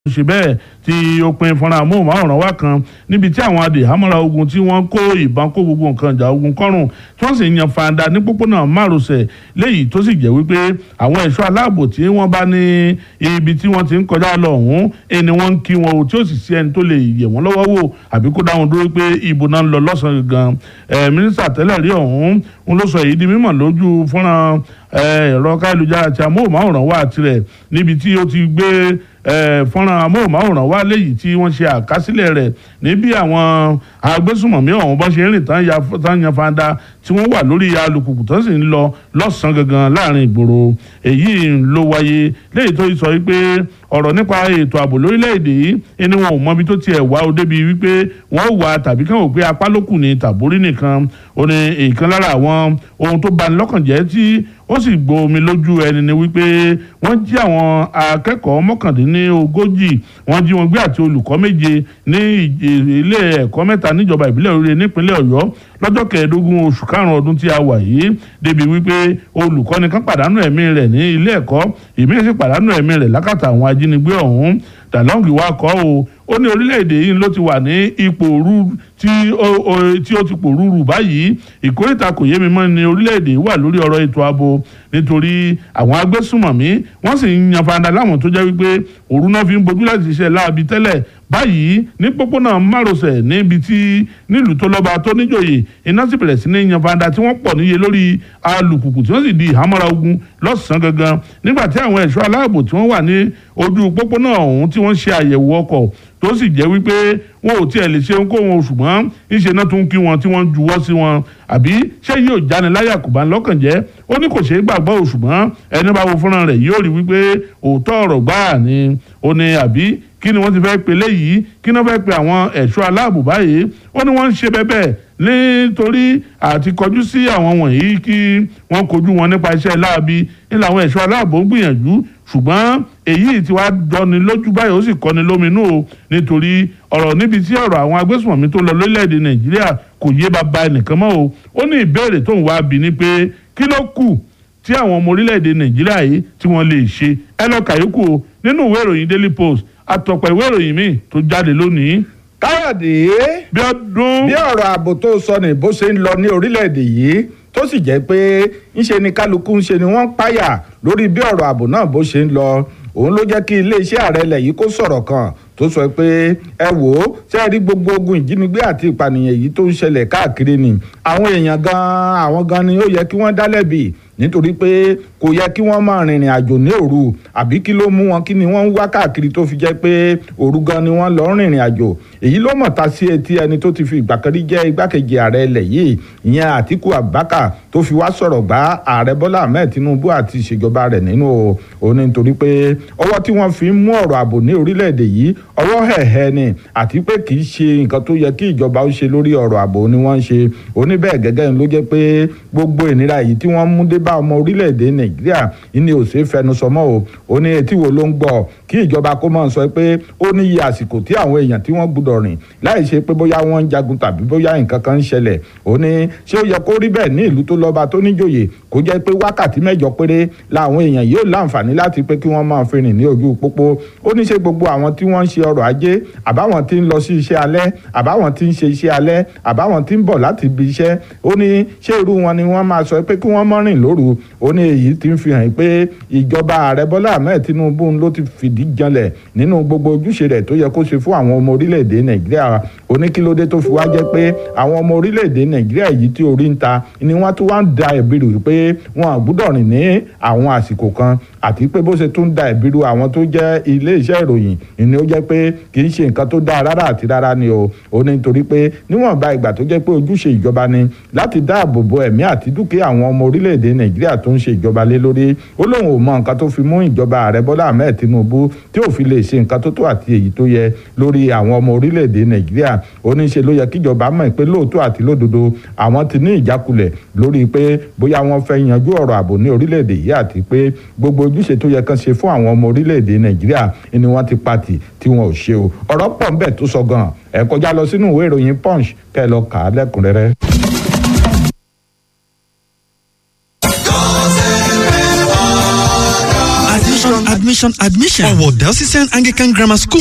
ṣe bẹ́ẹ̀ tí ó pin fúnra amóhùnmáwòrán wa kan níbi tí àwọn adìhámọ́ra ogun tí wọ́n kó ìbọn kó gbogbo nǹkan ìjà ogun kọ́rùn tí wọ́n sì yan fanda ní pópónà márosẹ̀ léyìí tó sì jẹ́ wípé àwọn ẹ̀ṣọ́ aláàbò tí wọ́n bá ní ibi tí wọ́n ti ń kọjá lọ ọ̀hún ẹni wọ́n ń kí wọn o tí ó sì sí ẹni tó lè yẹ̀ wọ́n lọ́wọ́ wò àbí kó dá wọn dúró pé ibo náà ń lọ lọ́sàn-án gan mínísítà tẹ́lẹ̀ rí ọ̀hún ń ló sọ èyí di mímọ̀ lójú fúnra ẹ̀rọ káyélujára àti amóhùnmáwòrán wa tirẹ̀ níbi tí ó ti gbé fọ́nrán amóhùnmáwòrán wá léyìí tí wọ́n ṣe àkásílẹ̀ rẹ̀ níbi àwọn agbésùmọ̀mí ọ̀hún bọ́n ṣe ń rìn tán yan fanda tí wọ́n wà lórí alùpùpù tó sì ń lọ lọ́sàn-án gangan láàrin ìgboro èyí ló wáyé léyìí tó sọ wípé ọ̀rọ̀ nípa ètò ààbò lórílẹ̀‐èdè yìí ẹni wọn ò mọbi tó tiẹ̀ wá o débi wípé wọ́n wà tàbí kàn wò pé apá lókù ní tàbórí nìkan ó ní èèkan lára àwọn ohun tó bani lọ́kàn jẹ́ tí ó sì gbomi lójú ẹni ni wípé wọ́n jí àwọn akẹ́kọ̀ọ́ mọ́kàndínlógójì wọ́n jí wọn gbé àti olùkọ́ méje ní ilé ẹ̀kọ́ mẹ́ta níjọba ìbílẹ̀ Oríire nípínlẹ̀ Ọ̀yọ́ lọ́jọ́ kẹẹ̀ẹ́dógún oṣù karùn-ún ọdún tí a wà yìí débi wípé olùkọ́ni kan pàdánù ẹ̀mí rẹ̀ ní ilé ẹ̀kọ́ ìmíì sì pàdánù ẹ̀mí rẹ̀ lákàtà àwọn ajínigbé ọ̀hún dàlọ́ǹgì wa kọ́ o ó ní orílẹ̀-èdè yìí ló ti wà ní ipò òru tí ó ti pòrúurù báyìí ìkórìtà kò yé mi mọ́ ni orílẹ̀-èdè wà lórí ọ̀rọ̀ ètò ààbò nítorí àwọn agbésùmọ̀mí wọ́n sì ń yan fanda láwọn tó jẹ́ wípé òru náà fi ń bojú láti ṣiṣẹ́ láabi tẹ́lẹ̀ báyìí ní pópónà márosẹ̀ níbi tí nílùú tó lọ́ba tó níjòyè iná sì bẹ̀rẹ̀ sí ní yan fanda tí wọ́n pọ̀ níye lórí alùpùpù tí wọ́n sì di ìhámọ́ra ogun lọ́sàn-án gangan nígbà tí àwọn ẹ̀ṣọ́ aláàbò tí wọ́n wà ní ojú pópónà ọ̀hún tí wọ́n ṣe àyẹ̀wò ọkọ̀ tó sì jẹ́ wípé wọn ò tiẹ̀ lè ṣe ohunkóhun ṣùgbọ́n ńṣe náà tún kí wọn tí wọ́n juwọ́ sí wọn àbí ṣé yóò jáni láyà kò bá ń lọ́kàn jẹ́ ó ní kò ṣeé gbàgbọ́ o ṣùgbọ́n ẹni bá wo fúnra rẹ̀ yóò rí wípé òótọ́ ọ̀rọ̀ gbáà ni ó ní àbí kí ni wọ́n ti fẹ́ pe léyìí kí ni wọ́n fẹ́ pe àwọn ẹ̀ṣọ́ aláàbò báyìí ó ní wọ́n ń ṣe bẹ́bẹ̀ nítorí àti kọjú sí àwọn wọ̀nyí kí wọ́n kojú wọn nípa iṣẹ́ láabi ní làwọn ẹ̀ṣọ́ aláàbò ń gbìyànjú ṣùgbọ́n èyí tí wàá dọ́ni lójú báyìí ó sì kọ́ni lóminú o nítorí ọ̀rọ̀ níbi tí ọ̀rọ̀ àwọn agbésùnmọ̀mí tó lọ lórílẹ̀‐èdè nàìjíríà kò yé bàbá ẹnìkan mọ́ o ó ní ìbéèrè tó ń wá bí ni pé kí ló kù tí àwọn ọmọ orílẹ̀‐èdè nàìjíríà yìí tí wọ́n lè ṣe ẹ lọ kàyókù o nínú ìwé ìròyìn daily post àtọ̀pọ̀ ìwé ìròyìn míì tó jáde lónìí. káyọ̀dé bí ọdún. bí ọ̀rọ̀ ààbò tó sọ ní bó ṣe ń lọ ní orílẹ̀‐èdè yìí tó sì jẹ́ pé ńṣe ni kálukú ńṣe ni wọ́n ń páyà lórí bí ọ̀rọ̀ ààbò náà bó ṣe ń lọ òun ló jẹ́ kí iléeṣẹ́ ààrẹ ilẹ̀ yìí kó sọ̀rọ̀ kan tó sọ pé ẹ wò ó ṣe é rí gbogbo ogun ìjínigbé àti ìpànìyàn yìí tó ń ṣẹlẹ̀ káàkiri ni àwọn èèyàn gan àwọn gan ni ó yẹ kí wọ́n dá lẹ́bi nítorí pé kò yẹ kí wọ́n máa rìnrìn àjò ní òru àbí kí ló mú wọn kí ni wọ́n ń wá káàkiri tó fi jẹ́ pé òru gan ni wọ́n lọ rìnrìn àjò èyí ló mọ̀ ta sí etí ẹni tó ti fi ìgbà kan rí jẹ́ igbákejì ààrẹ ilẹ̀ yìí ìyẹn Àtíkù Abubakar tó fi wá sọ̀rọ̀ gbá ààrẹ Bọ́lá Ahmed Tinubu àti ìṣèjọba rẹ̀ nínú òun nítorí pé ọwọ́ tí wọ́n fi ń mú ọ̀rọ̀ ààbò ní orílẹ̀-èdè yìí ọwọ́ hẹ̀hẹ̀ ni àti pé kì í ṣe nǹkan tó yẹ kí ìjọba ó ṣe lórí ọ̀rọ̀ ààbò ni wọ́n ń ṣe òní bẹ́ẹ̀ gẹ́gẹ́ ló jẹ́ pé gbogbo ìnira yìí tí wọ́n mú dé bá ọmọ orílẹ̀-èdè Nàìjíríà ní ò ṣe fẹnu sọmọ́ o ó ní etí wo ló ń gbọ́ kí ìjọba kó máa sọ pé ó ní iye àsìkò tí àwọn èèyàn tí wọ́n gbúdọ̀ rìn láì ṣe pé bóyá wọ́n ń jagun tàbí bóyá nǹkan kan ń ṣẹlẹ̀ ó ní ṣé ó yẹ kó rí bẹ́ẹ̀ ní ìlú tó lọ́ba tó níjòyè kó jẹ́ pé wákàtí mẹ́jọ péré làwọn èèyàn yóò láǹfààní láti pé kí wọ́n máa fi rìn ní ojú pópó ó ní ṣe gbogbo àwọn tí wọ́n ń ṣe ọrọ̀ ajé àbáwọn tí ń lọ sí iṣẹ́ alẹ́ àbáwọn tí ń ṣe iṣẹ́ alẹ́ àbáwọn tí ń bọ̀ láti ibi iṣẹ́ ó ní ṣé irú wọn ni wọ́n máa sọ pé kí wọ́n mọ́ rìn lóru ó ní èyí tí ń fi hàn pé ìjọba ààrẹ Bọ́lá Ahmed Tinubu ló ti fìdí janlẹ̀ nínú gbogbo ojúṣe rẹ̀ tó yẹ kó ṣe fún àwọn ọmọ orílẹ̀-èdè Nàìjíríà ó ní kí ló dé tó fi wá jẹ́ pé àwọn ọmọ orílẹ̀-èdè Nàìjíríà yìí tí orí ń ta ni wọ́n tún wá ń da ìbírù pé wọn àgbúdọ̀ rìn ní àwọn àsìkò kan àti pé bó ṣe tún da ìbírù àwọn tó jẹ́ ilé iṣẹ́ ìròyìn ìní ó jẹ́ pé kì í ṣe nǹkan tó dáa rárá àti rárá ni o ó ní nítorí pé níwọ̀nba ìgbà tó jẹ́ pé ojúṣe ìjọba ni láti dáàbò bo ẹ̀mí àti dúkìá àwọn ọmọ orílẹ̀-èdè Nàìjíríà tó ń ṣe ìjọba lé lórí ó lóun ò mọ nǹkan tó fi mú ìjọba ààrẹ Bọ́lá Ahmed Tinubu tí ò fi lè ṣe nǹkan tó tó àti èyí tó yẹ lórí àwọn ọmọ orílẹ̀-èdè Nàìjíríà ó ní ṣe ló yẹ kíjọba mọ̀ pé lóòótọ́ àti lódodo àwọn ti ní ìjákulẹ̀ lórí pé bóyá wọ́n fẹ́ yanjú ọ̀rọ̀ ààbò ní orílẹ̀-èdè yìí àti pé gbogbo ojúṣe tó yẹ kán ṣe fún àwọn ọmọ orílẹ̀-èdè Nàìjíríà ni wọ́n ti pati tí wọn ò ṣe o ọ̀rọ̀ pọ̀ ń bẹ tó sọ gan ẹ kọjá lọ sínú ìwé ìròyìn Punch kẹ́ ẹ lọ kà á lẹ́kùnrẹ́rẹ́. admission registration admission. ọ̀wọ̀ delsician anglican grammar school